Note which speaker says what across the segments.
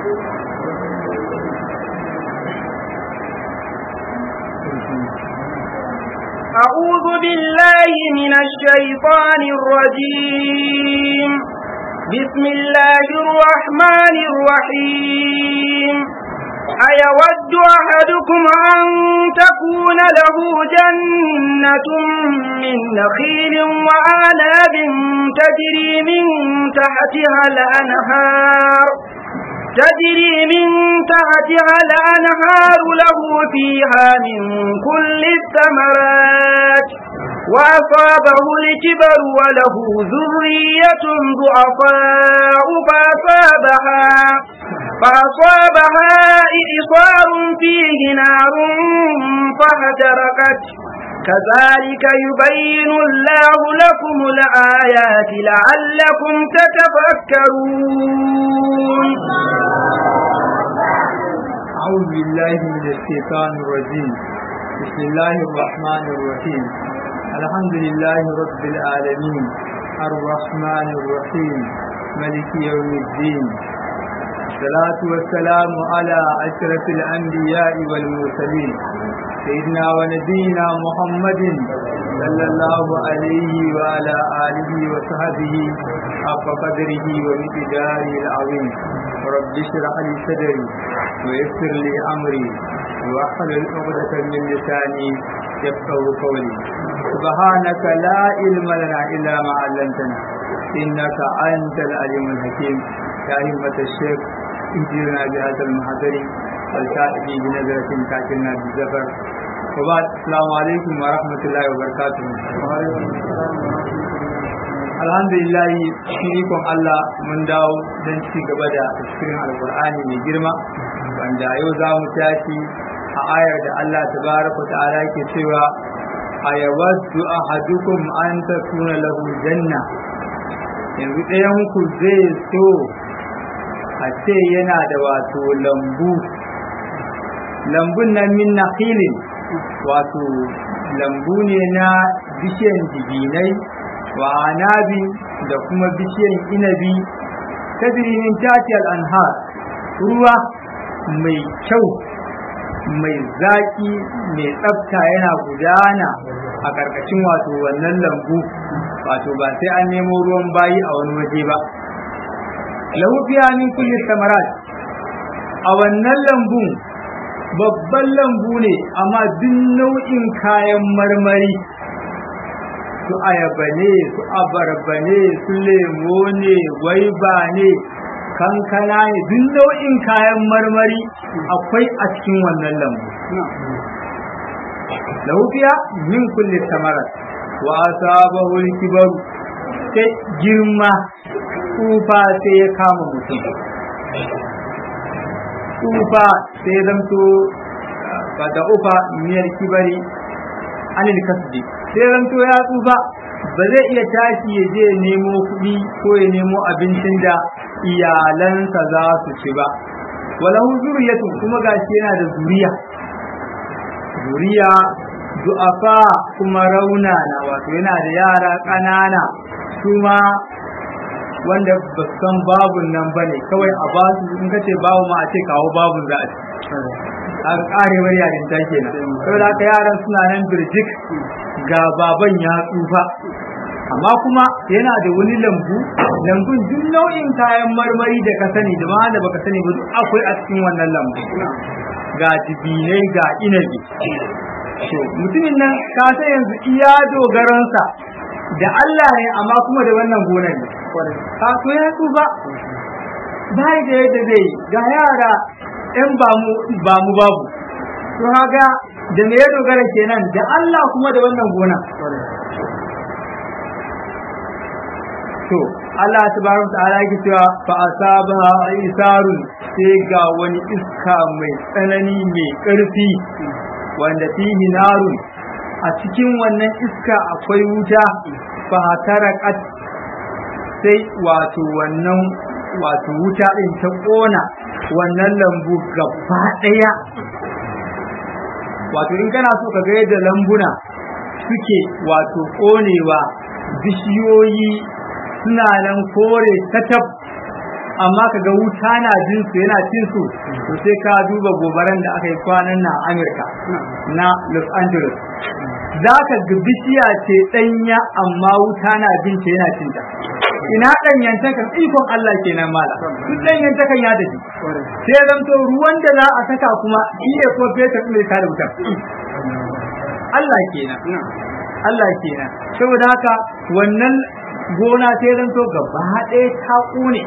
Speaker 1: أعوذ بالله من الشيطان الرجيم بسم الله الرحمن الرحيم أيود أحدكم أن تكون له جنة من نخيل وأعناب تجري من تحتها الأنهار تجري من تحتها الأنهار له فيها من كل الثمرات وأصابه الكبر وله ذرية ضعفاء فأصابها فأصابها إعصار فيه نار فاحترقت كذلك يبين الله لكم الآيات لعلكم تتفكرون
Speaker 2: أعوذ بالله من الشيطان الرجيم بسم الله الرحمن الرحيم الحمد لله رب العالمين الرحمن الرحيم ملك يوم الدين الصلاة والسلام على أشرف الأنبياء والمرسلين سيدنا ونبينا محمد صلى الله عليه وعلى آله وصحبه حق قدره ومقداره العظيم رب اشرح لي صدري ويسر لي أمري واحلل عقدة من لساني يفقه قولي سبحانك لا علم لنا إلا ما علمتنا إنك أنت العليم الحكيم يا همة الشيخ انجلنا بهذا المحضر والكاتب بنظرة كاتبنا بالزفر وبعد السلام عليكم ورحمة الله وبركاته alhamdulillah cikin ikon Allah mun dawo don ci gaba da tafsirin alkur'ani mai girma wanda yau za mu tashi a ayar da Allah tabaraka ta'ala ke cewa ayawaddu ahadukum an takuna lahu janna yanzu ɗayan ku zai so a ce yana da wato lambu lambun nan min nakhilin wato lambu ne na bishiyan dibinai wa anabi da kuma bishiyan inabi tajri min tati al-anhar ruwa mai kyau mai zaki mai tsafta yana gudana a ƙarƙashin wato wannan lambu wato ba sai an nemo ruwan bayi a wani waje ba lahu fiha min kulli samarat a wannan lambun babban lambu ne amma duk nau'in kayan marmari su ayaba ne su abarba ne su lemo ne gwaiba ne kankana ne duk nau'in kayan marmari akwai a cikin wannan lambu laufiya min kulli samarat wa asabahu al-kibaru sai girma tsufa sai ya kama mutum tsufa sai zamto ba da ufa miyar kibari anil kasbi sai zanto ya tsufa ba zai iya tashi ya je nemo kuɗi ko ya nemo abincin da iyalansa za su ci ba walahu zuriyatu kuma gashi yana da zuriya zuriya du'afa kuma rauna na wato yana da yara ƙanana su ma wanda ba san babun nan ba ne kawai a ba su in ka ce babu ma a ce kawo babun za a ci a karewar yarin ta kenan saboda haka yaran suna nan birjik ga baban ya tsufa amma kuma yana da wani lambu lambun duk nau'in kayan marmari da ka sani da ma da baka sani ba duk akwai a cikin wannan lambu ga dibinai ga inabi to mutumin nan ka san yanzu iya dogaransa da Allah ne amma kuma da wannan gonar ne ka to ya tsufa bai da yadda zai ga yara ɗan ba mu babu to haga da me ya dogara kenan da Allah kuma da wannan gona to Allah tabaraka ta'ala yake cewa fa asabaha isarun sai ga wani iska mai tsanani mai ƙarfi wanda fihi narun a cikin wannan iska akwai wuta fa tarakat sai wato wannan wato wuta din ta kona wannan lambu gaba ɗaya wato in kana so ka ga yadda lambuna suke wato ƙonewa bishiyoyi suna nan kore tatab amma ka ga wuta na jin su yana cin su to sai ka duba gobaran da aka yi kwanan na Amurka na Los Angeles za ka ga bishiya ce ɗanya amma wuta na bin ta yana cin ta ina ɗanyantakan ikon Allah kenan mala duk ɗanyantakan ya tafi sai zanto ruwan da za a saka kuma iya ko fetur mai kare wutar Allah kenan Allah kenan saboda haka wannan gona sai zanto gaba ɗaya ta ƙone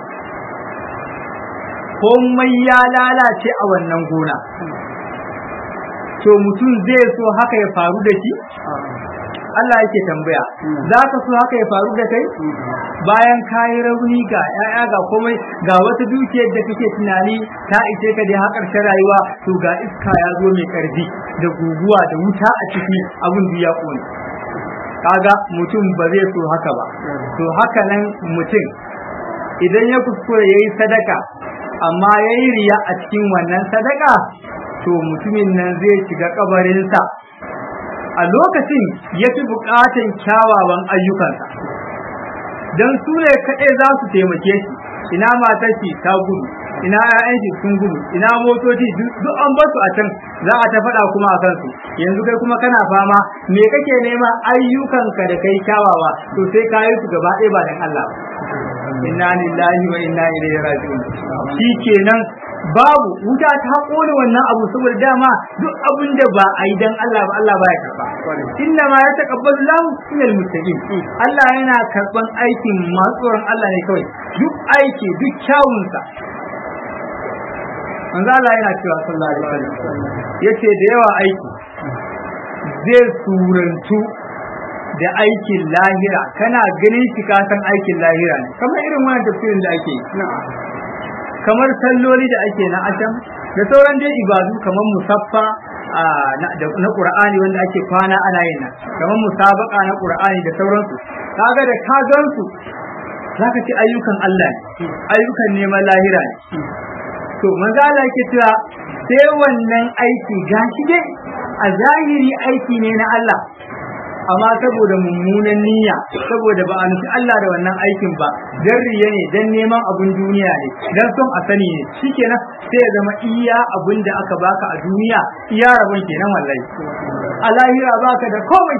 Speaker 2: komai ya lalace a wannan gona to mutum zai so haka ya faru da shi Allah yake tambaya za ka so haka ya faru da kai bayan ka yi rauni ga 'ya'ya ga komai ga wata dukiyar da kake tunani ta ishe ka da haƙar rayuwa to ga iska ya zo mai ƙarfi da guguwa da wuta a ciki abin da ya ƙone kaga mutum ba zai so haka ba to haka nan mutum idan ya kuskure ya yi sadaka amma ya yi riya a cikin wannan sadaka to mutumin nan zai shiga kabarinsa a lokacin ya fi buƙatan kyawawan ayyukansa don su ne kaɗai za su taimake shi ina matar shi ta gudu ina ƴaƴan shi sun gudu ina motoci duk an basu a can za a ta faɗa kuma a kansu yanzu kai kuma kana fama me kake nema ayyukanka da kai kyawawa to sai ka yi su gaba ɗaya ba dan Allah inna lillahi wa inna ilaihi raji'un shikenan babu wuta ta kone wannan abu saboda dama duk abin da ba a yi dan Allah ba Allah baya karba inna ma yataqabbalu lahu minal muttaqin Allah yana karban aikin masu tsoron Allah ne kawai duk aiki duk kyawunsa manzo Allah yana cewa sallallahu alaihi wasallam yace da yawa aiki zai surantu da aikin lahira kana ganin shi ka san aikin lahira ne kamar irin wannan tafsirin da ake kamar salloli da ake na asham da sauran dai ibadu kamar musaffa na qur'ani wanda ake kwana ana yin nan kamar musabaka na qur'ani da sauransu kaga da ka gansu zaka ci ayyukan Allah ne ayyukan neman lahira ne to manzo Allah yake cewa sai wannan aiki gashi dai a zahiri aiki ne na Allah amma saboda mummunan niyya saboda ba a nufi Allah da wannan aikin ba dan riya ne dan neman abun duniya ne dan son a sani ne shikenan sai ya zama iya abun da aka baka a duniya iya rabon kenan wallahi a lahira baka da komai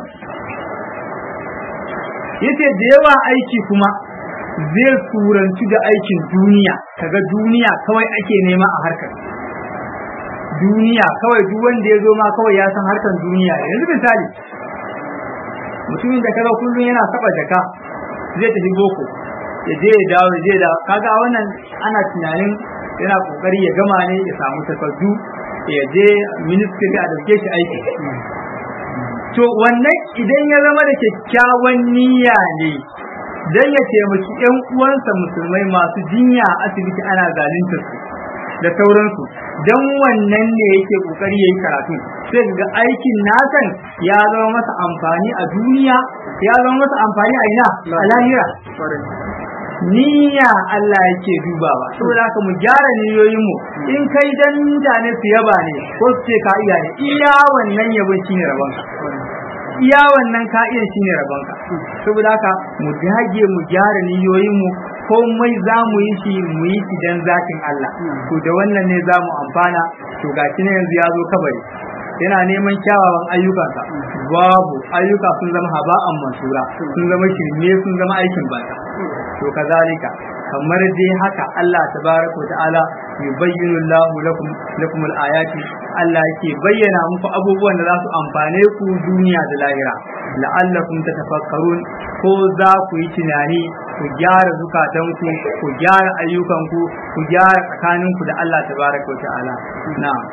Speaker 2: yace da yawa aiki kuma zai surantu da aikin duniya kaga duniya kawai ake nema a harkar duniya kawai duk wanda ya zo ma kawai ya san harkar duniya yanzu misali mutumin da kaga kullum yana saba jaka zai tafi boko ya je ya dawo ya je da kaga a wannan ana tunanin yana kokari ya gama ne ya samu takardu ya je ministry a dauke shi aiki to wannan idan ya zama da kyakkyawan niyya ne dan ya taimaki yan uwansa musulmai masu jinya a asibiti ana zalunta su da sauransu dan wannan ne yake kokari yayi karatu sai ga aikin nasan ya zama masa amfani a duniya ya zama masa amfani a ina a lahira niyya Allah yake dubawa saboda haka mu gyara niyoyin mu in kai dan mutane su yaba ne ko su ce ka iya ne iya wannan yabon shine rabonka iya wannan ka iya shine rabonka saboda haka mu dage mu gyara niyoyin mu komai za mu yi shi mu yi shi dan zakin Allah to da wannan ne za mu amfana to gashi ne yanzu ya zo kabari yana neman kyawawan ayyukansa babu ayyuka sun zama haba'an mansura sun zama shirme sun zama aikin banza to kazalika kamar dai haka Allah tabaraka wa ta'ala yubayyinu Allahu lakum lakum al-ayati Allah yake bayyana muku abubuwan da za su amfane ku duniya da lahira la'allakum tatafakkarun ko za ku yi tunani ku gyara zukatanku ku gyara ayyukanku ku gyara tsakaninku da Allah tabaraka wa ta'ala na'am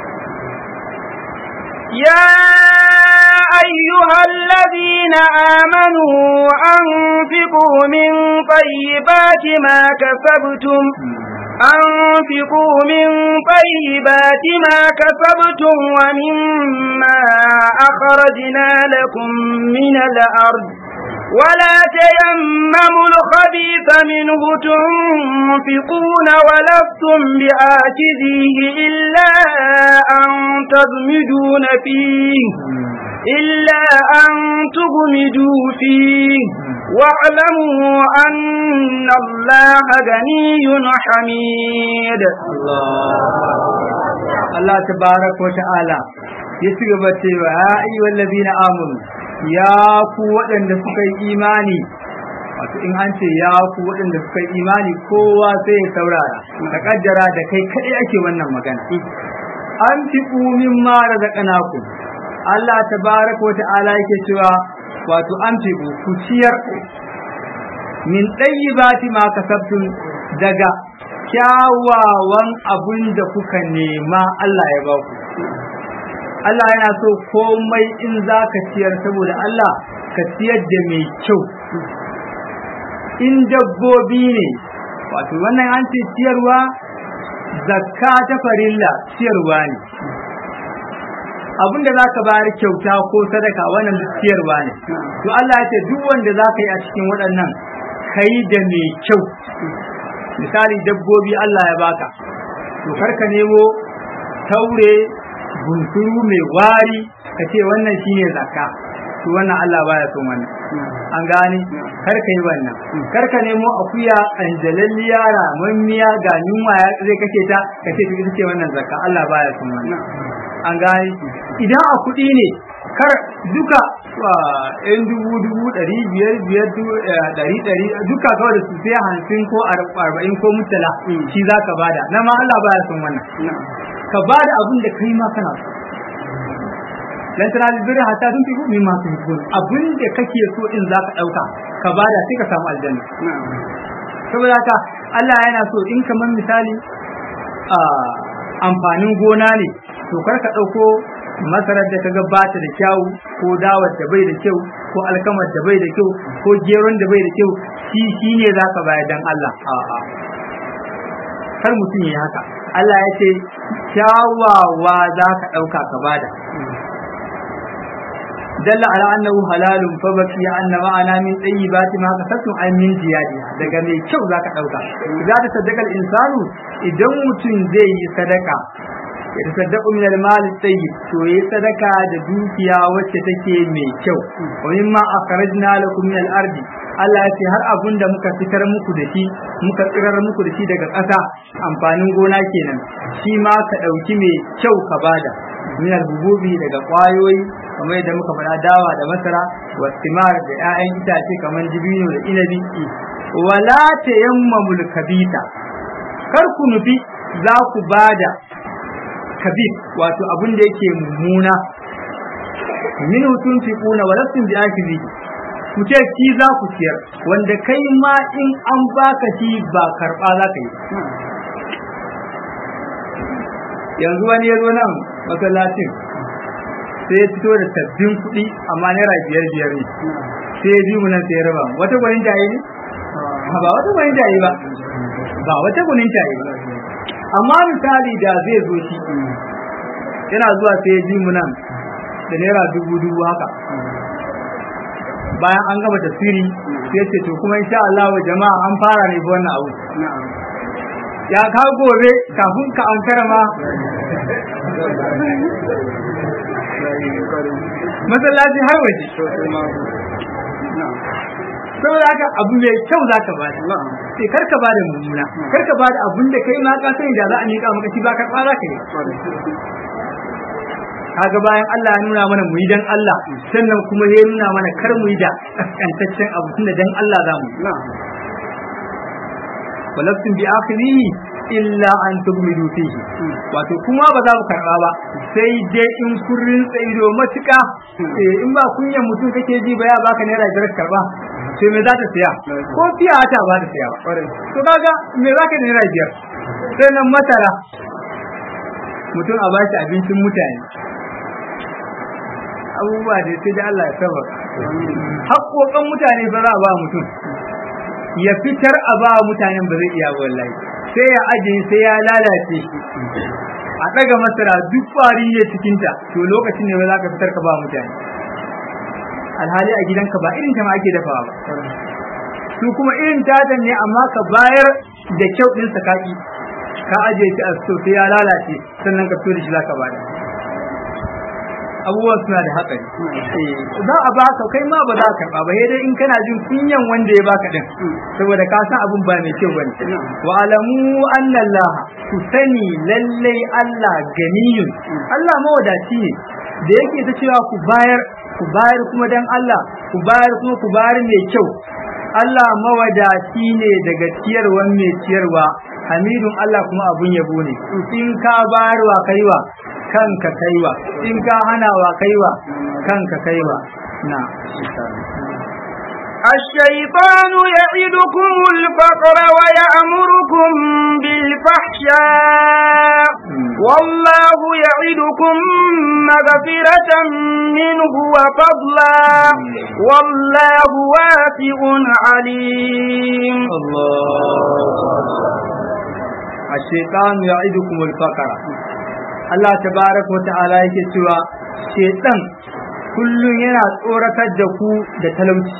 Speaker 1: يا أيها الذين آمنوا أنفقوا من طيبات ما كسبتم أنفقوا من طيبات ما كسبتم ومما أخرجنا لكم من الأرض ولا تيمموا الخبيث منه تنفقون ولستم بآخذيه إلا أن تضمدون فيه إلا أن تغمدوا فيه واعلموا أن الله غني حميد
Speaker 2: Allah tabaraka wa ta'ala ya ci gaba cewa ya ayyuhal ladina amanu ya ku waɗanda suka yi imani wato in an ce ya ku waɗanda suka yi imani kowa sai ya saurara ka kaddara da kai kaɗai ake wannan magana an fi min ma razaqnakum Allah tabaraka wa ta'ala yake cewa wato an fi ku ciyar min ɗayyibati ma kasabtum daga kyawawan abin da kuka nema Allah ya ba ku Allah yana so komai in za ka ciyar saboda Allah ka ciyar da mai kyau in dabbobi ne wato wannan an ce ciyarwa zakka ta farilla ciyarwa ne abinda za ka bayar kyauta ko sadaka wannan ciyarwa ne to Allah ya ce duk wanda za ka yi a cikin waɗannan kai da mai kyau misali dabbobi Allah ya baka to karka nemo taure bunsuru mai wari ka ce wannan shine zakka to wannan Allah baya son wannan an gane kar ka yi wannan kar ka nemo akuya anjalalliya ramammiya ga yunwa ya zai kake ta ka ce to ita ce wannan zakka Allah baya son wannan an gane idan a kuɗi ne kar duka yan dubu dubu ɗari biyar biyar ɗari ɗari duka kawai da su sai hamsin ko arba'in ko mutala shi za ka bada na ma Allah baya son wannan ka bada abin da kai ma kana so lan tana albirri hatta tun fi min ma sun fi abin da kake so in za ka ɗauka ka bada sai ka samu aljanna saboda haka Allah yana so in kamar misali amfanin gona ne to kar ka ɗauko masarar da kaga bata da kyau ko dawar da bai da kyau ko alkamar da bai da kyau ko geron da bai da kyau shi shine zaka bayar dan Allah a'a kar mutum yi haka Allah ya ce kyawawa za ka ɗauka ka bada dalla ala annahu halalun fa baki anna ma'ana min tayyibati ma kasattum ay min ziyadi daga mai kyau zaka dauka za ta sadaka insanu idan mutum zai yi sadaka ya tasaddaqu min al-mal tayyib to yi sadaka da dukiya wacce take mai kyau wa mimma akhrajna lakum min al-ardi Allah ya ce har abun da muka fitar muku da shi muka tsirar muku da shi daga ƙasa amfanin gona kenan shi ma ka ɗauki mai kyau ka bada min al-bububi daga ƙwayoyi kamar yadda muka faɗa dawa da masara wa timar da 'ya'yan itace kamar dibino da inabi wala tayammamul kabita kar ku nufi za ku bada kabir wato abin da yake mummuna min hutun fi kuna wa lastin bi akizi ku ce ki za ku ciyar wanda kai ma in an baka shi ba karba za ka yi yanzu wani ya zo nan masallacin sai ya fito da sabbin kuɗi amma naira biyar biyar ne sai ya ji mu nan sai ya raba wata gwanin jaye ne ba wata gwanin jaye ba ba wata gwanin jaye ba amma misali da zai zo shi yana zuwa sai ya ji mu nan da naira dubu dubu haka bayan an gama tafsiri sai ya ce to kuma insha Allah wa jama'a an fara ne wannan abu ya ka gobe kafin ka an karama masallaci har waje saboda haka abu mai kyau za ka bada sai kar ka bada mummuna kar ka bada abun da kai ma ka sani da za a miƙa maka shi ba karɓa za ka yi kaga bayan Allah ya nuna mana mu yi dan Allah sannan kuma ya nuna mana kar mu yi da kaskantaccen abu tunda dan Allah za mu walafin bi akhirihi illa an tugmidu fihi wato kuma ba za mu karba ba sai dai in kun rinsa ido matuka in ba kunyan mutum kake ji ba ya baka naira biyar karba sai me za ta siya ko fiya ta ba ta siya ba to kaga me za ka naira biyar sai nan masara mutum a bashi abincin mutane abubuwa da sai da Allah ya saba haƙoƙan mutane ba za a ba mutum ya fitar a ba mutanen ba zai iya wallahi sai ya ajiye sai ya lalace shi a ɗaga masara duk ƙwari ya cikinta to lokacin ne ba za ka fitar ka ba mutane alhali a gidanka ba irin ta ma ake dafawa ba su kuma irin tatan ne amma ka bayar da kyau ɗin sakaki ka ajiye shi a so sai ya lalace sannan ka fito da shi za ka bada abubuwan suna da hatsari za a baka kai ma ba za ka karba ba sai dai in kana jin kunyan wanda ya baka din saboda ka san abun ba mai kyau bane wa alamu anna Allah ku sani lallai Allah ganiyun Allah mawadaci ne da yake ta cewa ku bayar ku bayar kuma dan Allah ku bayar kuma ku bayar mai kyau Allah mawadaci ne daga ciyarwan mai ciyarwa hamidun Allah kuma abun yabo ne in ka bayarwa kaiwa kanka kaiwa in ka hanawa kaiwa kanka kaiwa na
Speaker 1: الشيطان يعدكم الفقر ويأمركم بالفحشاء والله يعدكم مغفرة منه وفضلا والله واسع عليم
Speaker 2: الله الشيطان يعدكم الفقر Allah tabaraka wa ta'ala yake cewa shedan kullum yana tsoratar da ku da talauci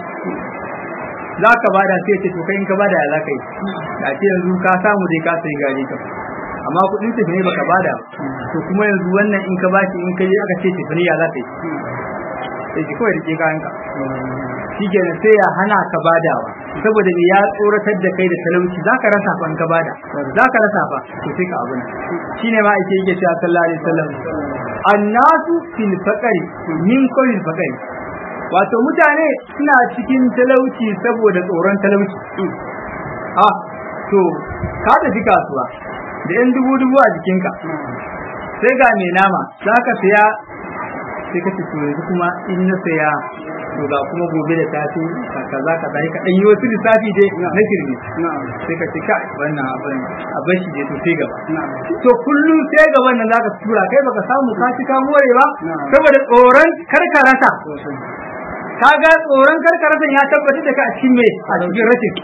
Speaker 2: za ka bada sai ce to kai in ka bada ya za ka yi da ce yanzu ka samu dai ka sai gari ka amma kuɗin tafi ne baka bada to kuma yanzu wannan in ka bashi in ka yi aka ce tafi ne ya za ka yi sai ki kawai rike kayan ka shi kenan sai ya hana ka badawa saboda me ya tsoratar da kai da talauci za ka rasa fa in ka bada za ka rasa fa to sai ka abu shine ma ake yake cewa sallallahu alaihi wasallam annasu fil faqri min kulli faqri wato mutane suna cikin talauci saboda tsoron talauci a to ka tafi kasuwa da yan dubu dubu a jikinka sai ga mai nama za ka saya sai ka ce yanzu kuma in na saya to ga kuma gobe da safe kaza kaza ka dan yi wasu lissafi dai na kirmi sai ka ce ka wannan abin a bar shi dai to sai gaba to kullum sai gaban nan zaka tura kai baka samu ka ci ka more ba saboda tsoron karkarata kaga tsoron karkarata ya tabbata da ka a cikin me a cikin rashin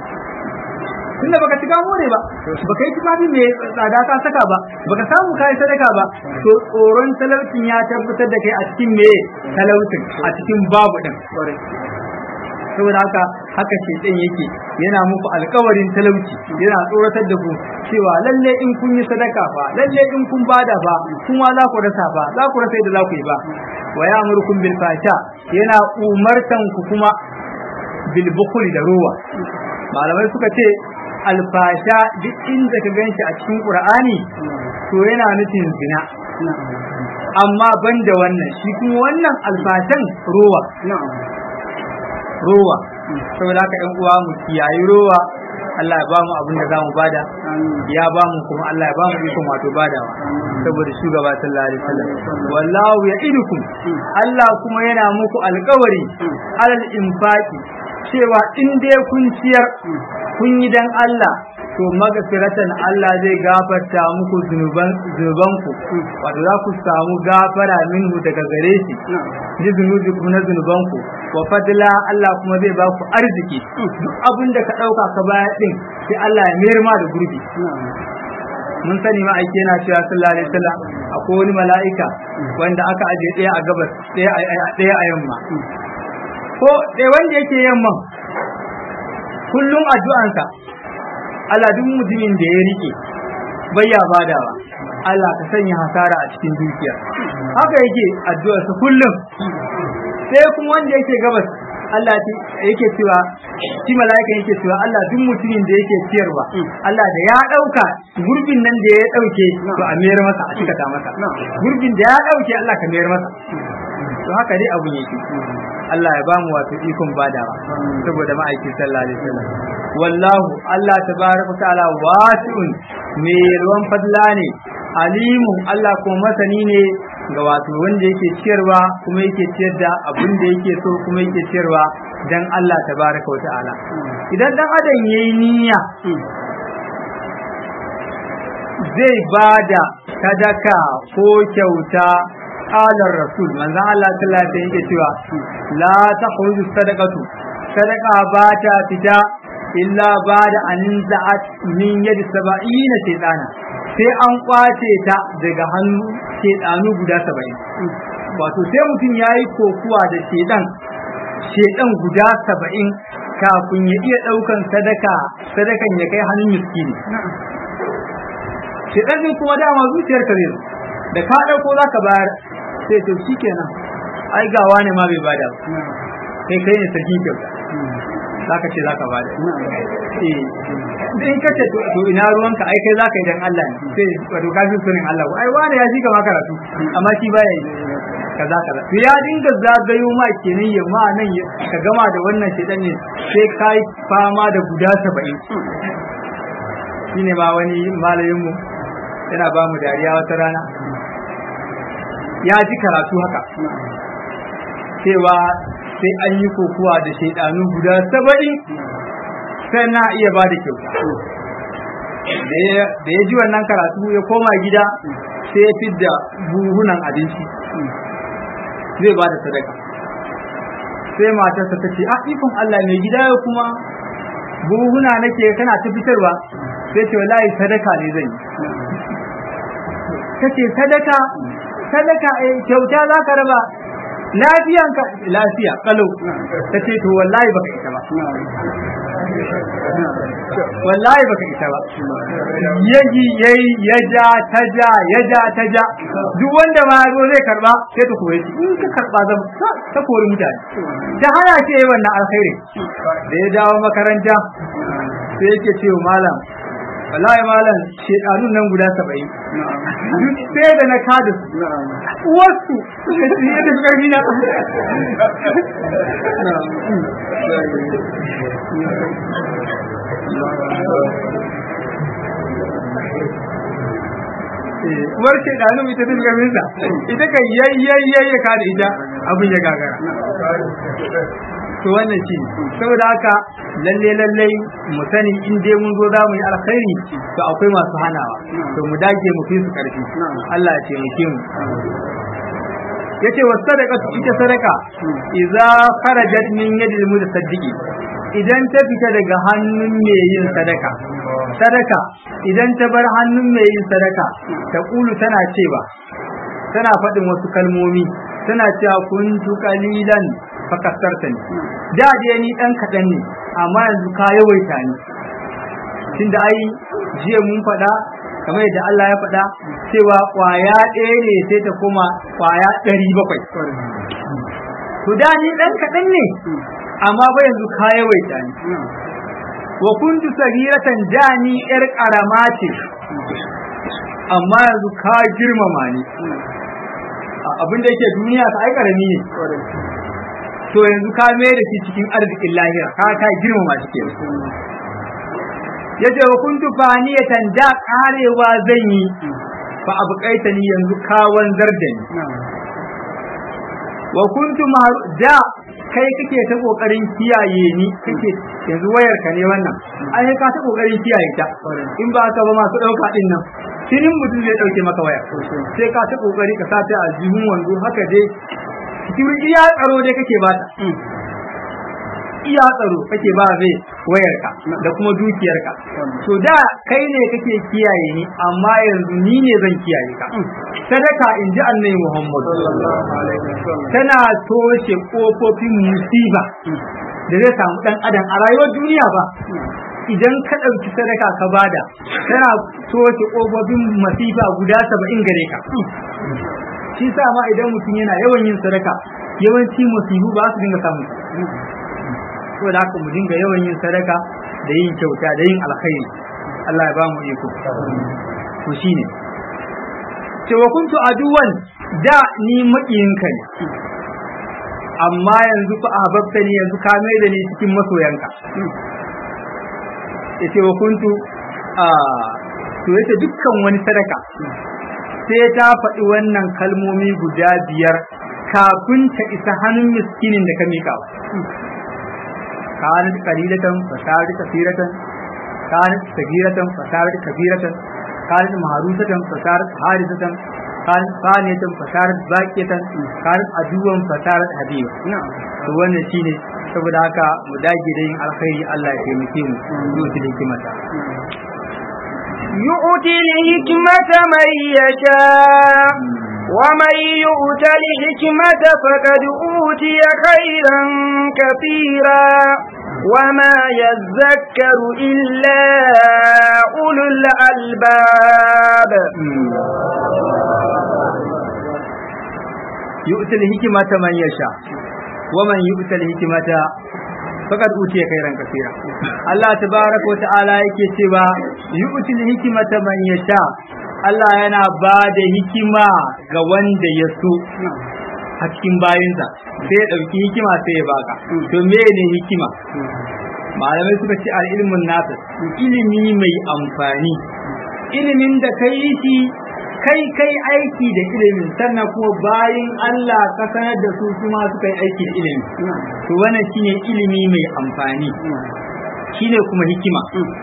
Speaker 2: tunda baka shiga more ba baka yi tufafi mai tsada ka saka ba baka samu kai sadaka ba to tsoron talaucin ya tabbatar da kai a cikin me talaucin a cikin babu din saboda haka haka shedan yake yana muku alkawarin talauci yana tsoratar da ku cewa lalle in kun yi sadaka fa lalle in kun bada fa kuma za ku rasa fa za ku rasa yadda za ku yi ba wa ya'murukum bil fasha yana umartan ku kuma bil bukhli da ruwa malamai suka ce alfasha duk inda ka ganshi a cikin qur'ani to yana nufin zina amma banda wannan shi kuma wannan alfashan ruwa ruwa saboda haka ɗan uwa mu kiyayi ruwa Allah ya ba mu abin da za mu bada ya ba mu kuma Allah ya ba mu ikon wato badawa saboda shugaba sallallahu alaihi wasallam wallahu ya'idukum Allah kuma yana muku alƙawari alal infaqi cewa in dai kun ciyar kun yi dan Allah to magfiratan Allah zai gafarta muku zunuban zunubanku wato za ku samu gafara minhu daga gare shi ji zunubi ku na zunubanku wa fadla Allah kuma zai ba ku arziki duk abin da ka dauka ka baya din sai Allah ya mayar ma da gurbi mun sani ma aike yana cewa sallallahu alaihi wasallam akwai wani mala'ika wanda aka aje ɗaya a gabas ɗaya a yamma ko ɗaya wanda yake yamman kullum addu'ansa Allah duk mutumin da ya rike bayya badawa Allah ka sanya hasara a cikin dukiya haka yake addu'arsa kullum sai kuma wanda yake gabas Allah yake cewa shi mala'ika yake cewa Allah duk mutumin da yake ciyarwa Allah da ya dauka gurbin nan da ya dauke to a mayar masa a cikata masa gurbin da ya dauke Allah ka mayar masa to haka dai abu yake Allah ya bamu wato ikon badawa saboda ma'aikin sallallahu alaihi wasallam wallahu Allah tabaraka ta'ala wasi'un me ruwan fadla ne alimun Allah ko masani ne ga wato wanda yake ciyarwa kuma yake ciyar da abin da yake so kuma yake ciyarwa dan Allah tabaraka wa ta'ala idan dan adam yayi niyya zai bada sadaka ko kyauta qalar rasul manzon Allah sallallahu alaihi yake cewa la takhruju sadaqatu sadaqa ba ta fita illa bada an za'at min yadi sab'ina shaytana sai an kwace ta daga hannu shedanu guda saba'in wato sai mutum ya yi kokuwa da shedan shedan guda saba'in kafin ya iya ɗaukan sadaka sadakan ya kai hannun miskini shedan din kuma dama zuciyar ka zai da ka ɗauko za ka bayar sai to shikenan ai gawa ne ma bai bada ba kai kai ne sarki kyauta zaka ce zaka bada eh in ka ce to ina ruwanka ai kai zaka yi dan Allah ne sai wato ka fi sunin Allah ai wani ya shi ka karatu amma shi baya yi kaza kaza to ya dinga zagayo ma kenan ya ma nan ka gama da wannan shedan ne sai kai fama da guda 70 shine ma wani malamin mu yana ba mu dariya wata rana ya ji karatu haka cewa sai an yi kokuwa da shaidanu guda saba'in sai na iya ba da kyauta da ya ji wannan karatu ya koma gida sai ya fidda buhunan abinci zai ba da sadaka sai matarsa ta ce ah ikon Allah mai gida ya kuma buhuna nake kana ta fitarwa sai ce wallahi sadaka ne zan yi kace sadaka sadaka eh kyauta za ka raba lafiyanka lafiya kalau ta ce to wallahi baka ita ba wallahi baka ita ba yaji yayi ya ja ta ja ya ja ta ja duk wanda ma zo zai karba sai ta koyi in ka karba zan ta kori mutane ta hana ce wannan alkhairi da ya dawo makaranta sai yake ce malam wallahi malam shedanun nan guda saba'in duk sai da na kada su wasu suka ci yadda suka yi na uwar shaidanun ita ta shiga minsa ita kan yayyayyaye ka da ita abin ya gagara to wannan shi saboda haka lalle lalle mu sani in dai mun zo za mu yi alkhairi to akwai masu hanawa to mu dage mu fi su karfi Allah ya taimake mu yace wa sadaqatu ita sadaka idza kharajat min yadil mutasaddiqi idan ta fita daga hannun mai yin sadaka sadaka idan ta bar hannun mai yin sadaka ta kulu tana cewa tana faɗin wasu kalmomi tana cewa kuntu qalilan fakasarta ne da dai ni dan kaɗan ne amma yanzu ka yawaita ni tunda ai jiya mun faɗa kamar yadda Allah ya faɗa cewa ƙwaya ɗaya ne sai ta koma ƙwaya ɗari bakwai to da ni dan kaɗan ne amma ba yanzu ka yawaita ni wa kuntu sagiratan da ni ƴar ƙarama ce amma yanzu ka girmama ni abin da yake duniya ta ai ƙarami ne to yanzu ka mai da shi cikin arzikin lahira ka ka girmama shi ke yace wa kuntu faniyatan da karewa zan yi fa abqaita ni yanzu ka wanzar da ni wa kuntu da kai kake ta kokarin kiyaye ni kake yanzu wayar ka ne wannan ai ka ta kokarin kiyaye ta in ba ka ba masu dauka din nan shinin mutum zai dauke maka waya sai ka ta kokari ka sa ta a jihun wando haka dai cikin iya tsaro dai kake ba ta iya tsaro kake ba zai wayarka da kuma dukiyarka to da kai ne kake kiyaye ni amma yanzu ni ne zan kiyaye ka sadaka in ji annabi Muhammad tana toshe kofofin musiba da zai samu dan adam a rayuwar duniya ba idan ka ɗauki sadaka ka bada tana toshe kofofin masifa guda saba'in gare ka shi sa ma idan mutum yana yawan yin sadaka yawanci musibu ba su dinga samu saboda haka mu dinga yawan yin sadaka da yin kyauta da yin alkhairi Allah ya ba mu iko to shine cewa kuntu aduwan da ni makiyinka ne amma yanzu fa ahbabta ni yanzu ka mai da ni cikin masoyanka yace wa kuntu a to yace dukkan wani sadaka sai ta faɗi wannan kalmomi guda biyar kafin ta isa hannun miskinin da ka miƙa wa kanat qalilatan fasarat kathiratan kanat sagiratan fasarat kabiratan kanat maharusatan fasarat harisatan kanat faniyatan fasarat baqiyatan kanat aduwan fasarat habiba to wannan shine saboda haka mu dage da yin alkhairi Allah ya taimake mu zuwa da hikimata
Speaker 1: يؤتي الحكمة من يشاء ومن يؤت الحكمة فقد أوتي خيرا كثيرا وما يذكر إلا أولو الألباب
Speaker 2: yu'til hikmata man yasha wa man yu'til hikmata faqad utiya khairan kaseera Allah tabaraka wa ta'ala yake cewa yu'til hikmata man yasha Allah yana ba da hikima ga wanda ya so a cikin bayinsa sai ya ɗauki hikima sai ya baka to me ne hikima malamai suka ce al'ilmun nasa ilimi mai amfani ilimin da ka yi shi kai kai aiki da ilimin sannan kuma bayin Allah ka sanar da su kuma suka yi aiki da ilimi to wannan shine ilimi mai amfani shine kuma hikima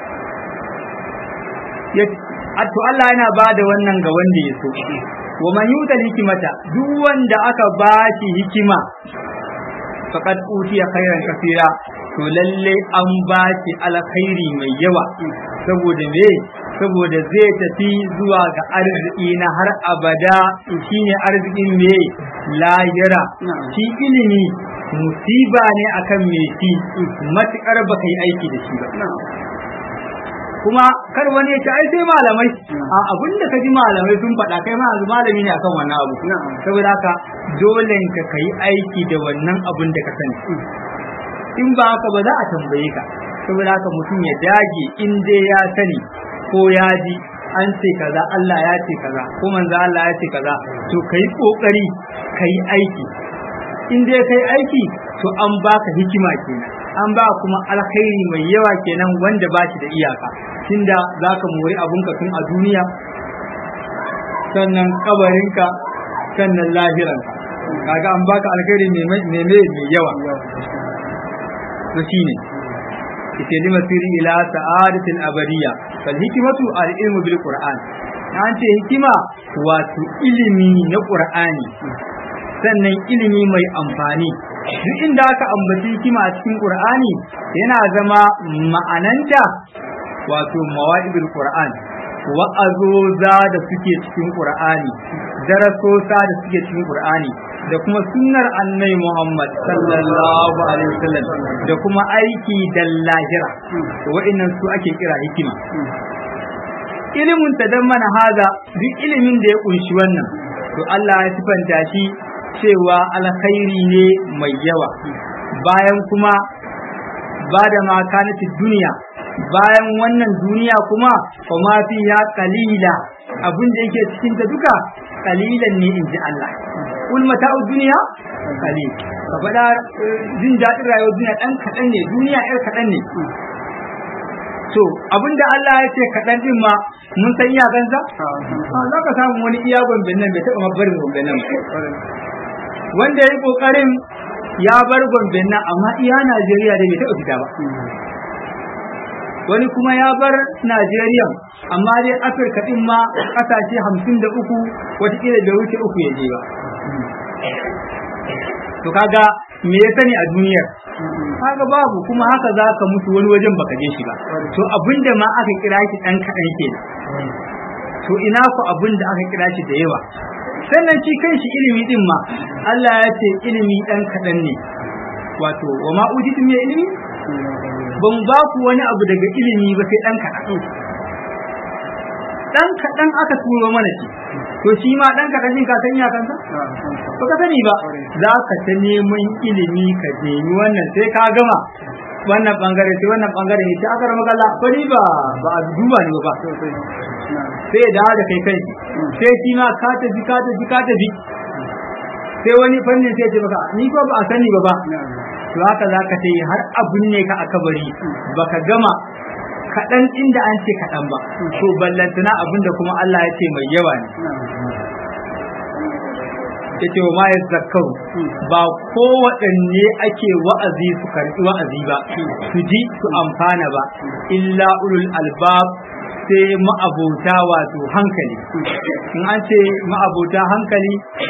Speaker 2: to Allah yana ba da wannan ga wanda ya so wa man yutal hikimata duk wanda aka ba shi hikima faqad utiya khairan kaseera to lalle an ba shi alkhairi mai yawa saboda me saboda zai tafi zuwa ga arziki na har abada shine arzikin me lahira shi ilimi musiba ne akan me shi matukar baka yi aiki da shi ba kuma kar wani ya ce ai sai malamai a abin da ka ji malamai sun faɗa kai ma yanzu malami ne akan wannan abu saboda haka dole ka kai aiki da wannan abin da ka sani in ba haka ba za a tambaye ka saboda haka mutum ya dage in dai ya sani ko ya ji an ce kaza Allah ya ce kaza ko manzo Allah ya ce kaza to kai kokari kai aiki in dai kai aiki to an baka hikima kenan an ba kuma alkhairi mai yawa kenan wanda ba shi da iyaka tunda zaka mori abunka tun a duniya sannan kabarinka sannan lahiranka kaga an baka alkhairi mai mai yawa to shine ita lima siri ila sa'adatil abadiyya fal hikmatu al ilmu bil qur'an an ce hikima wato ilimi na qur'ani sannan ilimi mai amfani duk inda aka ambaci hikima a cikin qur'ani yana zama ma'ananta wato mawa'ibul qur'an wa'azoza da suke cikin qur'ani darasosa da suke cikin qur'ani da kuma sunnar annai Muhammad sallallahu alaihi wasallam da kuma aiki da lahira to wa'annan su ake kira hikima ilimin tadammana haza duk ilimin da ya kunshi wannan to Allah ya sifanta shi cewa alkhairi ne mai yawa bayan kuma ba da makanati duniya bayan wannan duniya kuma kuma fi ya kalila abin da yake cikin ta duka kalilan ne in ji Allah kul mata'u duniya kalil ka faɗa jin daɗin rayuwar duniya ɗan kaɗan ne duniya ƴar kaɗan ne to abinda Allah ya ce kaɗan ɗin ma mun san iyakansa za ka samu wani iya gomben nan bai taɓa mabarin gomben nan wanda ya yi ƙoƙarin ya bar gomben nan amma iya Najeriya da bai taɓa fita ba wani kuma ya bar Najeriya amma dai Afirka ɗin ma ƙasashe hamsin da uku watakila bai wuce uku ya je ba to kaga me ya sani a duniyar kaga babu kuma haka za ka mutu wani wajen baka je shi ba to abinda ma aka kira shi ɗan kaɗan ke to ina ku abinda aka kira shi da yawa sannan shi kanshi ilimi din ma Allah ya ce ilimi ɗan kaɗan ne wato wa ma ujitu min ilimi ban ba ku wani abu daga ilimi ba sai ɗan kaɗan ɗan kaɗan aka turo mana shi to shi ma ɗan kaɗan din ka san iyakansa ba ka sani ba za ka ta neman ilimi ka nemi wannan sai ka gama wannan bangare sai wannan bangare ne sai aka rama kalla bari ba ba a duba ne ba sai ya dawo da kai kai sai shi ma ka tafi ka tafi ka tafi sai wani fannin sai ce maka ni ko ba a sani ba ba to haka za ka yi har abun ne ka aka bari baka gama kaɗan inda an ce kaɗan ba to ballantana abin da kuma Allah ya ce mai yawa ne ya ce wa ma ya zakaru ba kowaɗanne ake wa'azi su karɓi wa'azi ba su ji su amfana ba illa ulul albab sai ma'abota wato hankali in an ce ma'abota hankali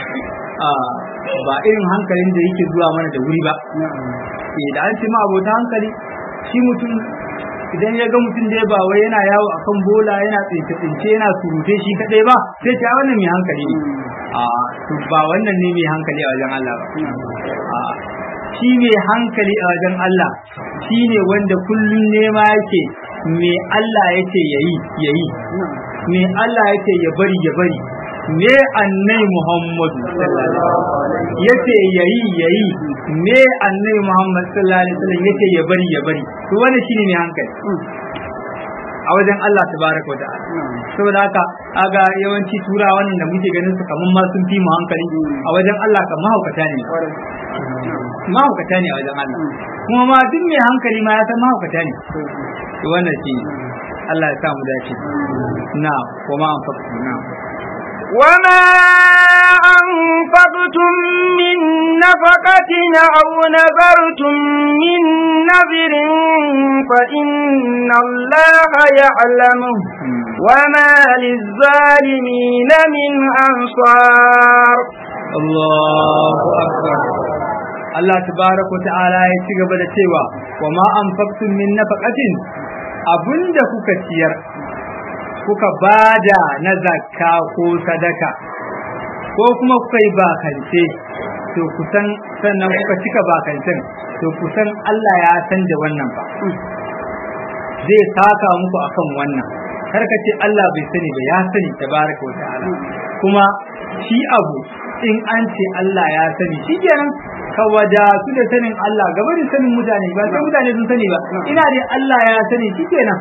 Speaker 2: ba irin hankalin da yake zuwa mana da wuri ba da an ce ma'abota hankali shi mutum idan ya ga mutum da ba wai yana yawo akan bola yana tsince tsince yana surute shi kadai ba sai ta wannan mai hankali ne a to ba wannan ne mai hankali a wajen Allah ba a shi mai hankali a wajen Allah shi ne wanda kullum nema yake me Allah yake yayi yayi me Allah yake ya bari ya bari me annai Muhammadu yace yayi yayi me annai Muhammad sallallahu alaihi wasallam yace ya bari ya bari to wannan shine ne hankali a wajen Allah tabaraka wa ta'ala saboda haka aga yawanci tura wannan da muke ganin su kaman ma sun fi mu hankali a wajen Allah kan mahaukata ne mahaukata ne a wajen Allah kuma ma duk mai hankali ma ya san mahaukata ne to wannan shi Allah ya sa mu dace na kuma an faɗa na
Speaker 1: وما أنفقتم من نفقة أو نذرتم من نذر فإن الله يعلمه وما للظالمين من أنصار
Speaker 2: الله أكبر Allah tabaraka wa ta'ala ya ci gaba da cewa wa ma anfaqtum min nafaqatin abinda kuka ciyar kuka bada na zakka ko sadaka ko kuma kuka yi bakance to kusan sannan kuka cika bakancen to kusan Allah ya san da wannan ba zai saka muku akan wannan kar ka ce Allah bai sani ba ya sani tabaraka wa ta'ala kuma shi abu in an ce Allah ya sani shikenan ka wadatu da sanin Allah gaba da sanin mutane ba sai mutane sun sani ba ina dai Allah ya sani shikenan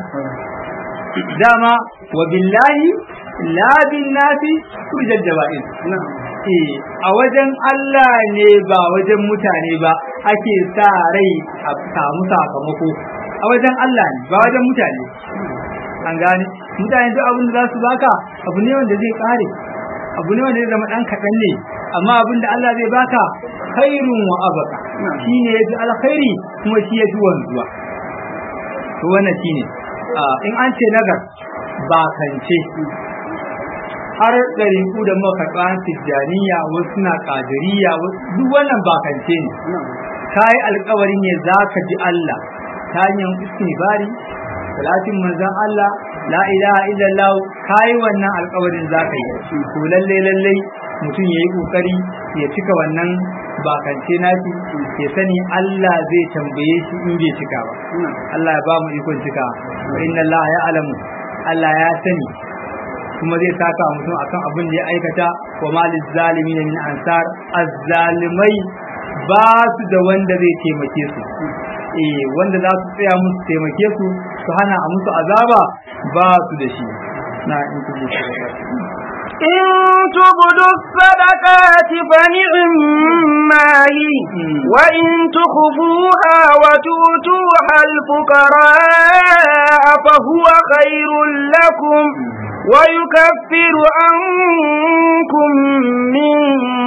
Speaker 2: dama wa billahi la bin nasi turjal jawa'in eh a wajen Allah ne ba wajen mutane ba ake sa rai a samu sakamako a wajen Allah ne ba wajen mutane an gane mutane duk abin da za su baka abu ne wanda zai kare abu ne wanda zai zama dan kaɗan ne amma abin da Allah zai baka khairun wa abaka shine yaji alkhairi kuma shi yaji wanzuwa to wannan shine in an ce nagar ba kance har ɗariƙu da makaɗa tijjaniya wasu na ƙadiriya duk wannan ba kance ne ka yi alkawari ne za ka ji Allah ta hanyar istibari salatin manzon Allah la ilaha illallah ka yi wannan alkawarin za ka yi to lalle lalle mutum ya yi ƙoƙari ya cika wannan bakance nashi ya sani Allah zai tambaye shi in bai cika ba Allah ya ba mu ikon cika wa inna Allah ya alamu Allah ya sani kuma zai saka mutum akan abin da ya aikata wa malil zalimin min ansar azzalimai ba su da wanda zai taimake su eh wanda za su tsaya musu taimake su su hana a musu azaba ba su da shi na in kuji
Speaker 1: إن تبدوا الصدقات فنعما هي وإن تخفوها وتؤتوها الفقراء فهو خير لكم ويكفر عنكم من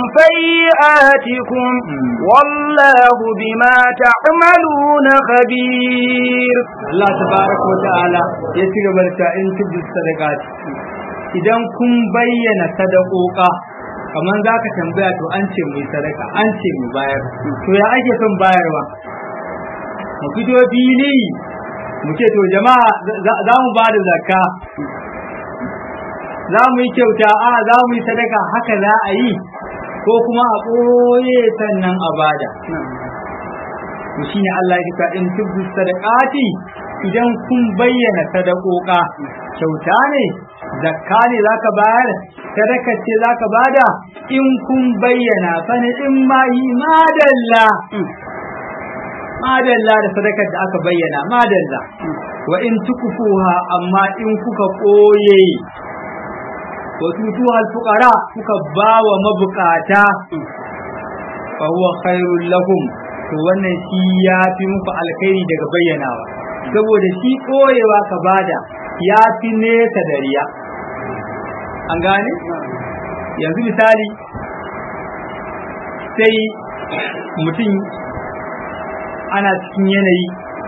Speaker 1: سيئاتكم والله بما تعملون خبير
Speaker 2: الله تبارك وتعالى يتقبل إن تبدوا الصدقات idan kun bayyana sadakoka kamar za ka tambaya to an ce mu sadaka an ce mu bayar to ya ake son bayarwa mu fito fili mu ce to jama'a za mu ba da zakka za mu yi kyauta a za mu yi sadaka haka za a yi ko kuma a ɓoye sannan a bada to shine Allah ya in tubdu sadaqati idan kun bayyana sadakoka kyauta ne zakka ne zaka bayar sadaka ce zaka bada in kun bayyana fa ne in ma yi madalla madalla da sadakar da aka bayyana madalla wa in tukufuha amma in kuka koye wa tutuha alfuqara kuka bawa mabukata fa huwa khairul lakum to wannan shi ya fi muku alkhairi daga bayyanawa saboda shi koyewa ka bada ya fi nesa da riya an gane yanzu misali sai mutum ana cikin yanayi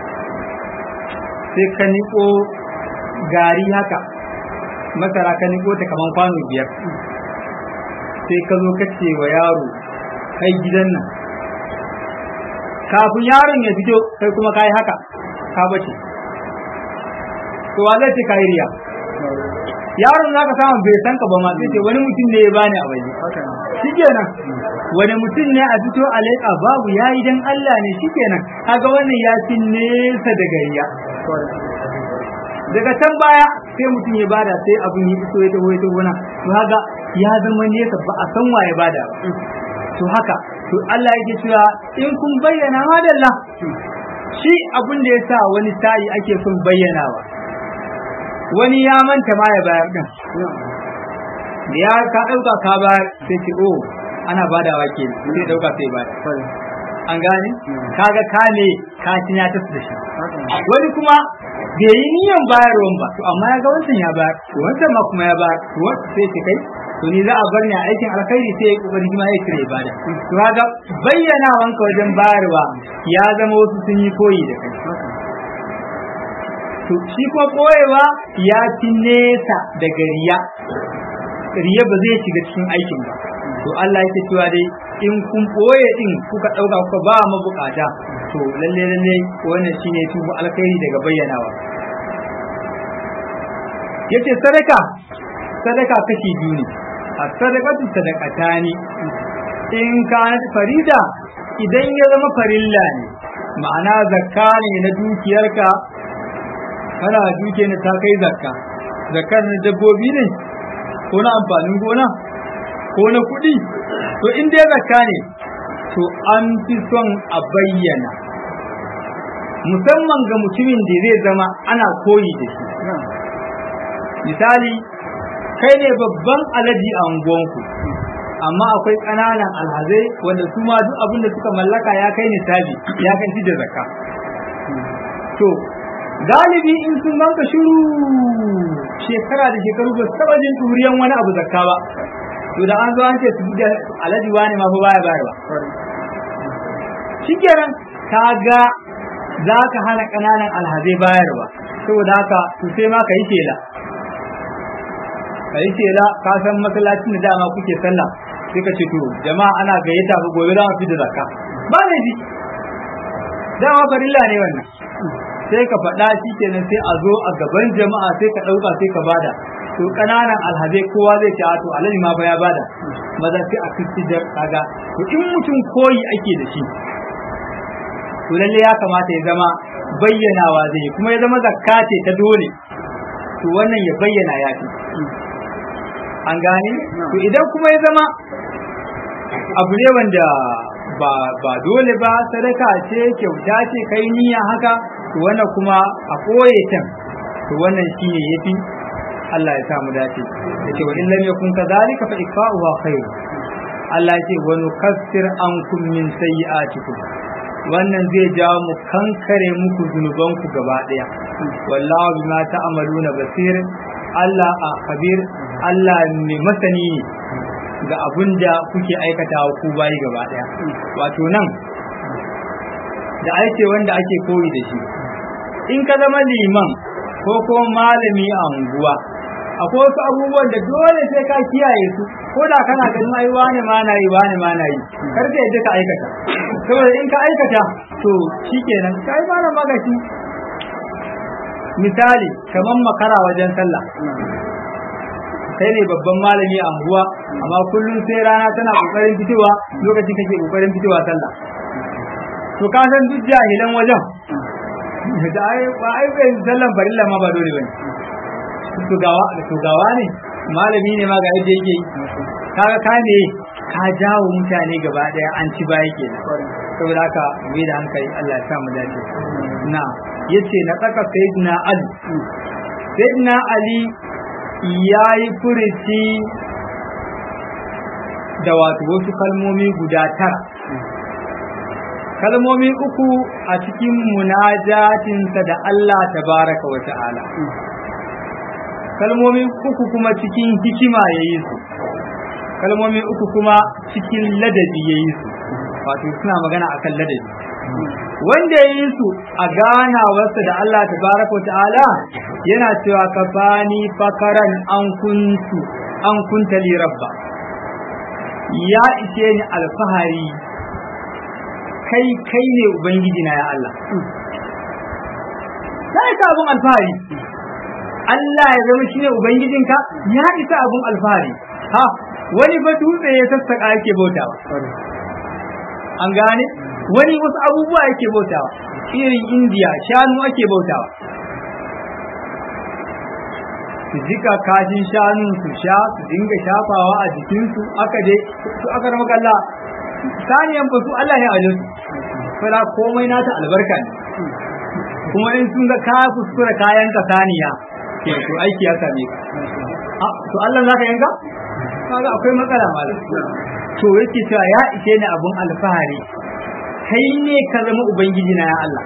Speaker 2: sai ka niko gari haka masara ka niko ta kaman kwano biyar sai ka zo ka ce wa yaro kai gidan nan kafin yaron ya fito kai kuma ka yi haka ka bace to wa zai ce ka yi riya yaron za ka samu bai san ka ba ma sai ce wani mutum ne ya bani a waje shikenan wani mutum ne a fito a leƙa babu ya yi dan Allah ne shikenan kaga wannan ya fi nesa daga riya daga can baya sai mutum ya bada sai abin ya iso ya taho ya taho na to kaga ya zama nesa ba a san waye bada ba to haka to Allah yake cewa in kun bayyana madalla shi abin da yasa wani sa'i ake son bayyanawa wani ya manta ma ya bayar din da ya ka dauka ka bayar sai ce oh ana badawa ke sai dauka sai bayar an gane kaga ka ne ka tinya ta da shi wani kuma bai yi niyan bayarwan ba to amma ya ga wancan ya bayar to wancan ma kuma ya bayar to wancan sai ce kai to ni za a bar ni a aikin alkhairi sai ya kokari shi ma ya kire ibada to kaga bayyana wanka wajen bayarwa ya zama wasu sun yi koyi da kai to shi kuma koyewa ya fi nesa daga riya riya ba zai shiga cikin aikin ba to Allah yake cewa dai in kun boye din kuka dauka kuka ba mabukata to lalle lalle wannan shine tubu alkhairi daga bayyanawa yace sadaka sadaka kashi biyu ne a sadaqatu sadaqatani in kanat farida idan ya zama farilla ne ma'ana zakka ne na dukiyarka kana duke ne ta kai zakka zakkar na dabbobi ne ko na amfanin gona ko na kuɗi to in dai zakka ne to an fi son a bayyana musamman ga mutumin da zai zama ana koyi da shi misali kai ne babban alaji a unguwanku amma akwai ƙananan alhazai wanda su ma duk abin da suka mallaka ya kai nisabi ya kai da zakka to galibi in sun ganka shiru shekara da shekaru ba su taɓa jin turiyan wani abu zakka ba to da an zo an ce su da alaji wani ma fa baya bayarwa shikenan ka ga za ka hana ƙananan alhazai bayarwa saboda haka to sai ma ka yi tela ka yi tela ka san masallacin da dama kuke sallah sai ka ce to jama'a ana gayyata ba gobe za mu fi da zakka ba ne ji dama farilla ne wannan sai ka faɗa shi kenan sai a zo a gaban jama'a sai ka ɗauka sai ka bada to ƙananan alhazai kowa zai ce to alhaji ma fa ya bada maza sai a kristi da kaga to in mutum koyi ake da shi to lalle ya kamata ya zama bayyanawa zai kuma ya zama zakka ce ta dole to wannan ya bayyana ya fi an gane to idan kuma ya zama abu ne wanda ba ba dole ba sadaka ce kyauta ce kai niyya haka to wannan kuma a koye can to wannan shine yafi Allah ya samu dace yace wa illam yakun kadhalika fa ikfa'uha khair Allah yace wa nukaffir ankum min sayyi'atikum wannan zai jawo mu kankare muku zunubanku gaba daya wallahu bima ta'maluna basir Allah a khabir Allah mai masani ne ga abin da kuke aikatawa ku bayi gaba daya wato nan da aike wanda ake koyi da shi in ka zama liman ko kuma malami a unguwa akwai wasu abubuwan da dole sai ka kiyaye su ko da kana ganin ai wani ma na yi wani ma na yi kar ka yadda ka aikata saboda in ka aikata to shikenan kai ma magashi misali kamar makara wajen sallah kai ne babban malami a unguwa amma kullum sai rana tana kokarin fitowa lokacin kake kokarin fitowa sallah to ka san duk jahilan wajen da ai ba ai bai sallan farilla ma ba dole bane to gawa to gawa ne malami ne ma ga yadda yake kaga ka ne ka jawo mutane gaba daya an ci baya kenan saboda haka mai da hankali Allah ya sa mu dace na yace na tsaka sayyidina ali sayyidina ali ya yi furici da wato wasu kalmomi guda tara kalmomi uku a cikin munajatinsa da Allah tabaraka wa ta'ala kalmomi uku kuma cikin hikima ya yi su kalmomi uku kuma cikin ladabi ya yi su wato suna magana akan ladabi wanda ya yi su a ganawarsa da Allah tabaraka wa ta'ala yana cewa ka bani fakaran an kuntu an kunta li rabba ya ishe ni alfahari kai kai ne ubangiji na ya Allah ya isa abun alfahari Allah ya zama shine ubangijinka ya isa abun alfahari ha wani fa dutse ya sassaka yake bautawa an gane wani wasu abubuwa yake bautawa irin indiya shanu ake bautawa su jika kashin shanu su sha su dinga shafawa a jikinsu aka dai su aka rama kalla saniyan ba su Allah ne a wajen su fara komai nata albarka ne kuma in sun ga ka kuskura kayan ka saniya ke to aiki ya same ka to Allah zaka yanka kaga akwai matsala malam to yake cewa ya ishe ni abun alfahari kai ne ka zama ubangiji na ya Allah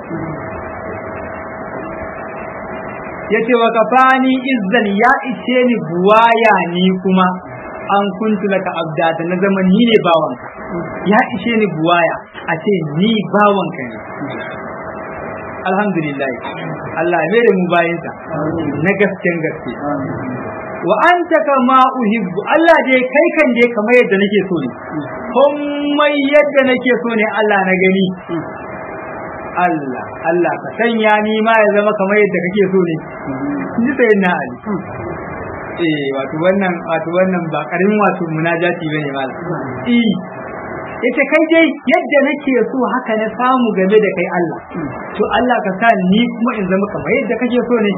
Speaker 2: yace wa kafani izzan ya ishe ni buwaya ni kuma an kuntu laka abda da na zama ni ne bawanka ya ishe ni buwaya a ce ni bawanka ne alhamdulillah Allah ya mere mu bayinsa na gasken gaske wa anta kama uhibbu Allah dai kai kan dai kamar yadda nake so ne komai yadda nake so ne Allah na gani Allah Allah ka sanya ni ma ya zama kamar yadda kake so ne ni sai na Ali eh wato wannan wato wannan ba karamin wato munajati bane malam eh yace kai dai yadda nake so haka na samu game da kai Allah to Allah ka sa ni kuma in zama kamar yadda kake so ne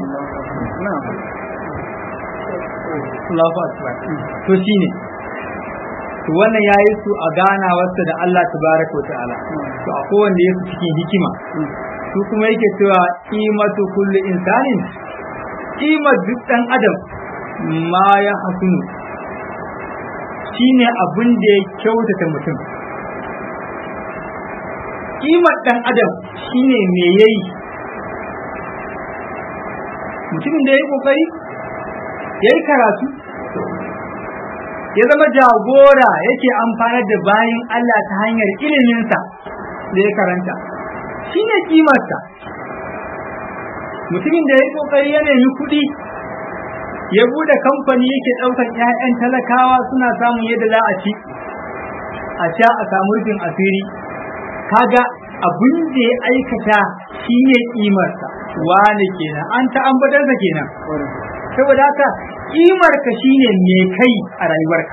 Speaker 2: Allahu akbar to shine to wannan yayi su a ganawarsa da Allah tabaraka wa ta'ala to a kowanne yake cikin hikima su kuma yake cewa qimatu kulli insanin qimar duk dan adam ma ya hasunu shine abin da ya kyautata mutum kimar dan adam shine me yayi mutumin da ya yi kokari ya yi karatu ya zama jagora yake amfanar da bayan Allah ta hanyar iliminsa da ya karanta shine kimarsa mutumin da ya yi kokari ya nemi kuɗi ya bude kamfani yake ɗaukar 'ya'yan talakawa suna samun yadda za a ci a sha a samu rufin asiri kaga abin da ya aikata shine kimarsa wane kenan an ta ambatarsa kenan saboda haka kimarka shine me kai a rayuwarka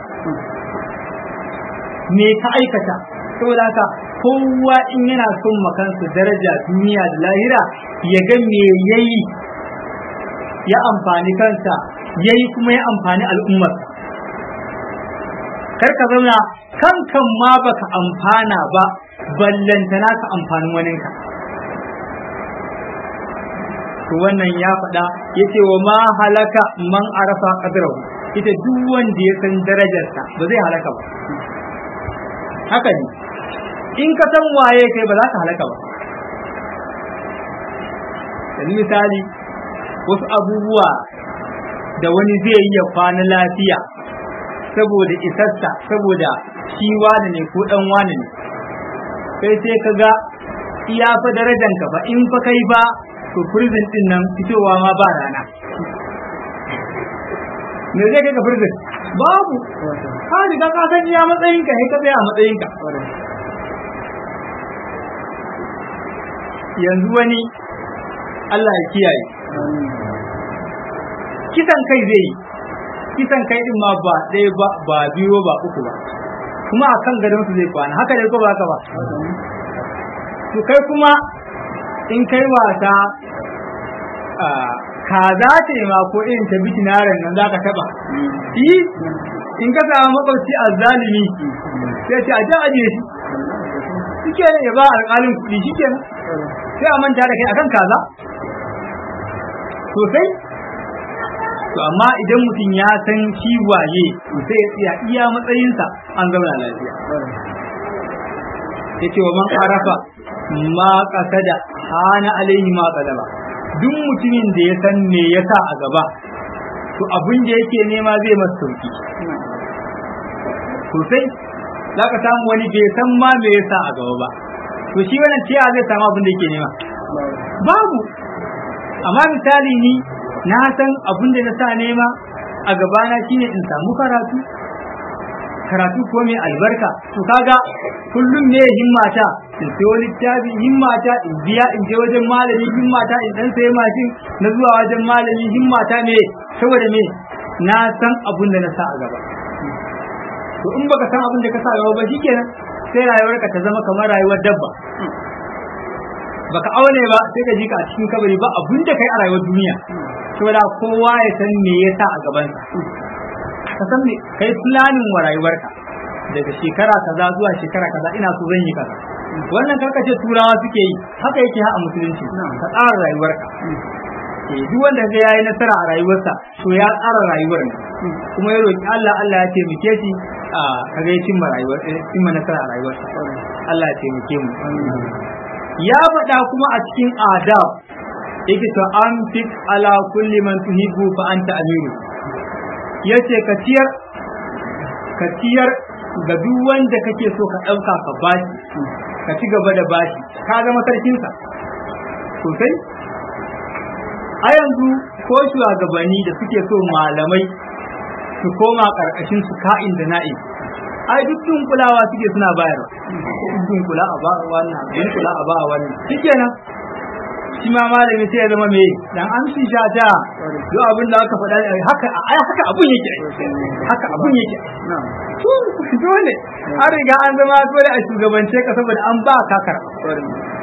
Speaker 2: me ka aikata saboda haka kowa in yana son makansa daraja duniya da lahira ya ga me yayi ya amfani kansa yayi kuma ya amfani al'ummarsa kar ka zauna kankan ma baka amfana ba ballantana ka amfanin waninka to wannan ya faɗa ya ce wa ma halaka man arafa qadrahu ita duk wanda ya san darajarsa ba zai halaka ba haka ne in ka san waye kai ba za ka halaka ba yanzu misali wasu abubuwa da wani zai yi ya kwana lafiya saboda isarsa saboda shi wane ne ko dan wane ne kai sai ka ga iya fa darajan ka fa in fa kai ba to prison din nan fitowa ma ba rana me zai kai ka prison babu ka riga ka san iya matsayin ka sai ka tsaya a matsayin ka yanzu wani Allah ya kiyaye kisan kai zai yi kisan kai din ma ba ɗaya ba ba biyu ba uku ba kuma a kan gadon su zai kwana haka ne ko ba haka ba to kai kuma in kai wasa kaza ce ma ko irin ta bitinaren nan zaka taba yi in ka samu makwabci a zalimi sai ce a ji ajiye shi shike ne ya ba alƙalin kuɗi shike sai a manta da kai akan kaza sosai to amma idan mutum ya san shi waye sai ya tsaya iya matsayinsa an zauna lafiya yace wa man arafa ma qasada hana alaihi ma qalaba duk mutumin da ya san me yasa a gaba to abin da yake nema zai masa sauki sosai zaka samu wani bai san ma me yasa a gaba ba to shi wannan ciya zai samu abin da yake nema babu amma misali ni na san abin da na sa nema a gabana shine in samu karatu karatu ko mai albarka to kaga kullum ne himmata in sayo littafi himmata in biya in je wajen malami himmata in dan sayi mashin na zuwa wajen malami himmata ne saboda me na san abin da na sa a gaba to in baka san abin da ka sa a gaba ba shikenan sai rayuwarka ta zama kamar rayuwar dabba baka aune ba sai ka ji ka a cikin kabari ba abin da kai a rayuwar duniya saboda kowa ya san me yasa a gaban ka san me kai planning wa rayuwarka daga shekara kaza zuwa shekara kaza ina so zan yi kaza wannan karka ce turawa suke yi haka yake ha a musulunci ka tsara rayuwarka eh duk wanda ga yayi nasara a rayuwarsa to ya tsara rayuwar ne kuma ya roki Allah Allah ya taimake shi a kaga ya cimma rayuwar cimma nasara a rayuwarsa Allah ya taimake mu ya faɗa kuma a cikin adab yake to an fit ala kulli man tuhibbu fa anta amiru yace ka ciyar ka ciyar ga duk wanda kake so ka ɗauka ka bashi ka ci gaba da bashi ka zama sarkinsa sosai a yanzu ko shugabanni da suke so malamai su koma ƙarƙashin su ka'in da na'i ai duk kulawa suke suna bayarwa duk kula a ba wannan duk kula a ba wannan shikenan shi ma malami sai ya zama me dan amshi shata duk abin da aka faɗa haka ai haka abun yake haka abun yake dole an riga an zama dole a shugabance ka saboda an ba ka karɓa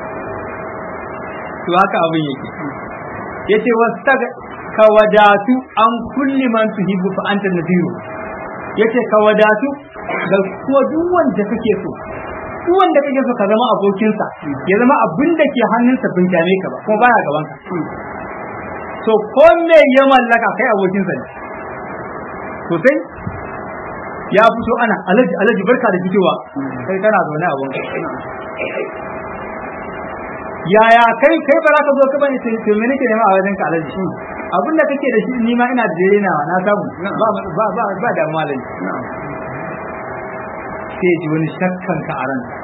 Speaker 2: to haka abun yake yace wasta ka wadatu an kulli man tuhibbu fa anta nadiru yace ka wadatu da kuma duk wanda kake so duk wanda kake so ka zama abokinsa ya zama abin da ke hannunsa bin dame ka ba kuma baya gaban ka to ko me ya mallaka kai abokinsa ne sosai ya fito ana alaji alaji barka da fitowa kai kana zaune a wanka yaya kai kai ba za ka zo ka bane sai to me nake nema a wajen ka alaji abin da kake da shi ni ma ina da dare nawa na samu ba ba ba ba da malami sai ji wani shakkan ka a ran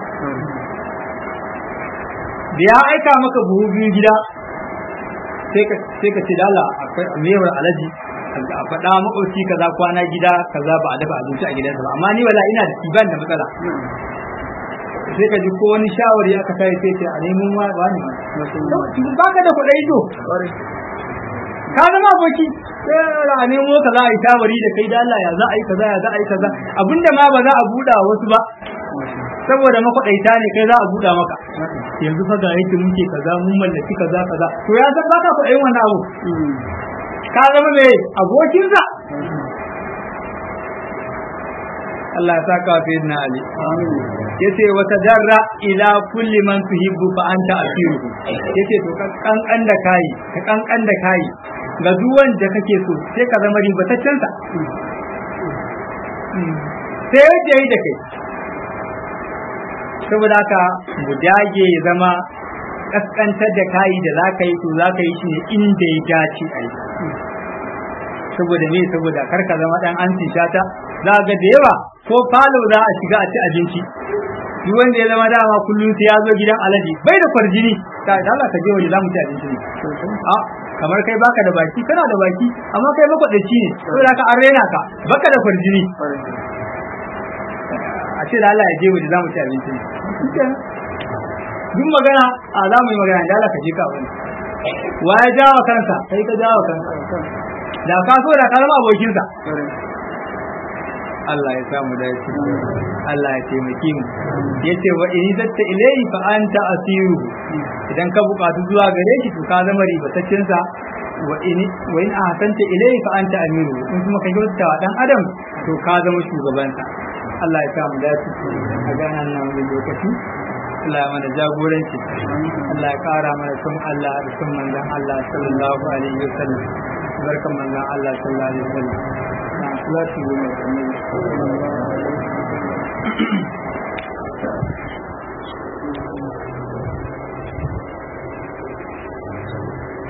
Speaker 2: da ya aika maka buhu biyu gida sai ka sai ka ce da Allah akwai mewar alaji a faɗa makwabci kaza kwana gida kaza ba a dafa abinci a gidansa ba amma ni wala ina da ban da matsala sai ka ji ko wani shawari aka kai sai ce a neman wani ba ka da kuɗai to ka zama aboki sai a nemo ka za a yi shawari da kai da Allah ya za a yi kaza ya za a yi kaza abinda ma ba za a buɗa wasu ba saboda makwaɗaita ne kai za a buɗa maka yanzu fa ga yake muke kaza mun mallaki kaza kaza to ya san baka kuɗayin wannan abu ka zama mai abokinsa Allah ya saka wa sayyidina Ali yace wa tadarra ila kulli man tuhibbu fa anta asiru yace to ka kankan da kai ka kankan da kai ga duk wanda kake so sai ka zama ribataccen sa sai yace yi da kai saboda haka mu dage ya zama kaskantar da kayi da za ka yi to za ka yi shi ne inda ya dace a yi saboda me saboda kar ka zama dan an shata za ga da yawa ko falo za a shiga a ci abinci duk wanda ya zama dama kullum sai ya zo gidan alaji bai da kwarjini ta da Allah ka je waje za mu ci abinci ne a kamar kai baka da baki kana da baki amma kai makwadaci ne saboda ka an rena ka baka da kwarjini a ce da Allah ya je waje za mu ci abinci ne duk magana a za mu yi magana da Allah ka je ka wani wa ya jawo kansa kai ka jawo kansa da ka so da ka zama abokinsa Allah ya samu dace Allah ya taimake mu yace wa in zatta ilayhi fa anta asiru idan ka bukatu zuwa gare shi to ka zama ribataccen sa wa in wa in ahsanta ilayhi fa anta amiru in kuma ka kyauta wa dan adam to ka zama shugaban sa Allah ya samu dace a ganan nan wani lokaci Allah ya mana jagoranci Allah ya kara mana sun Allah da sun manzon Allah sallallahu alaihi wasallam barkan manzon Allah sallallahu alaihi wasallam na salatu wa